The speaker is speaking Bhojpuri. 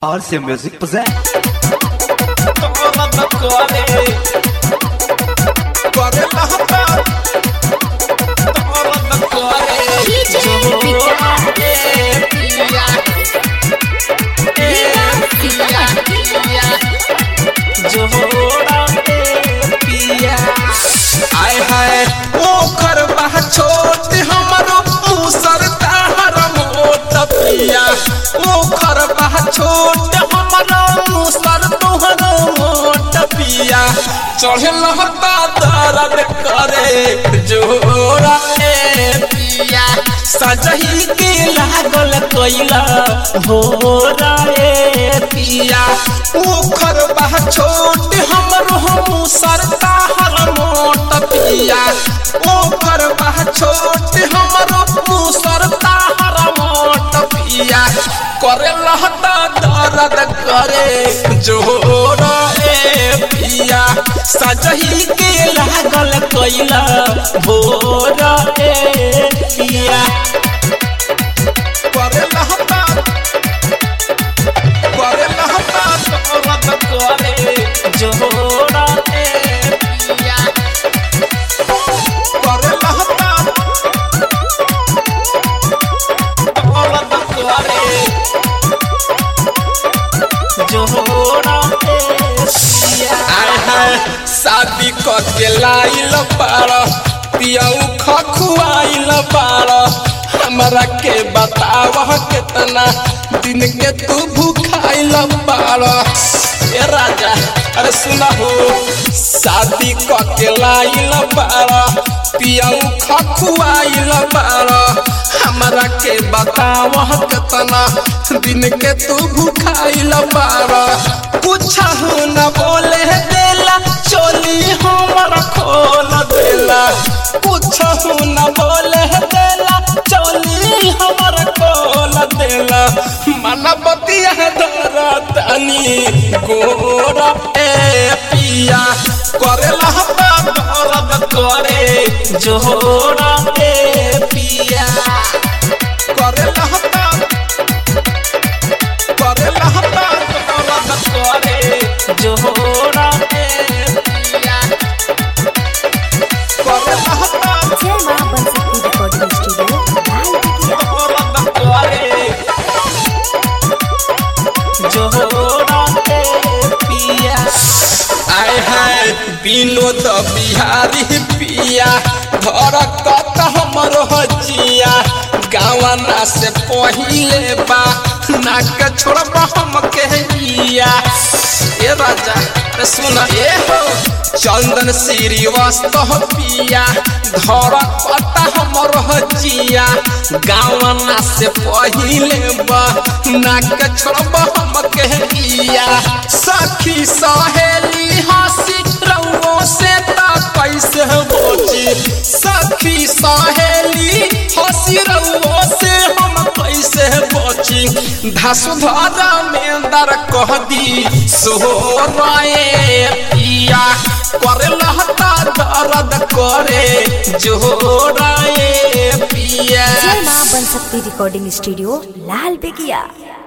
RC Music present. आय हाय ओखर बा छोट हमरो मुसर ताहर मोट पिया ओखर बा छोट हमरो मुसर तोहर मोट पिया चढ़े लहता दर्द करे जोरा ए पिया सजही के लागल कोइला हो रे पिया ओखर बा छोट हमरो मुसर ताहर मोट पिया ओखर बा छोट हमरो मुसर ताहर मोट पिया करे लहता दर्द करे जोर ए पिया सजही के लागल कोइला भोर ए पिया करे लहता करे लहता दर्द करे जोर ए पिया करे लहता दर्द करे जोड़ा आय हाय शादी क के लाइल पार पियऊ खखुआइल पार हमरा के बताव कितना दिन के तू भूखाइल पार ए राजा अरे सुना हो शादी क के लाइल पार पियऊ खखुआइल पार हमरा के बताव कितना दिन के तू भूखाइल पार कुछ न बोले देला चोली हमर खोल देला कुछ न बोले देला चोली हमर खोल देला मनबतिया दरतनी गोरा ए पिया करेला दर्द करे जोड़ा ए पिया करेला करेला दर्द करे जोड़ा ए पिया करेला जय मां बंसी रिकॉर्डिंग स्टूडियो लाल टिकिया आय हाय विनोद बिहारी पिया घर कत हमर हजिया गावना से पहिले बा नाक छोड़ब हम कहिया ए राजा अरे सुन ए हो चंदन श्रीवास्तव पिया धर कत हमर हजिया गावना से पहिले बा नाक छोड़ब हम कहिया सखी सहेली हंसी रउओ से ता कैसे बची सखी सहेली हंसी रउओ से हम कैसे बची धसुधरा में दर कह दी सोहराए पिया करे लहता दर्द करे जोराए पिया जय मां बन सकती रिकॉर्डिंग स्टूडियो लाल बेगिया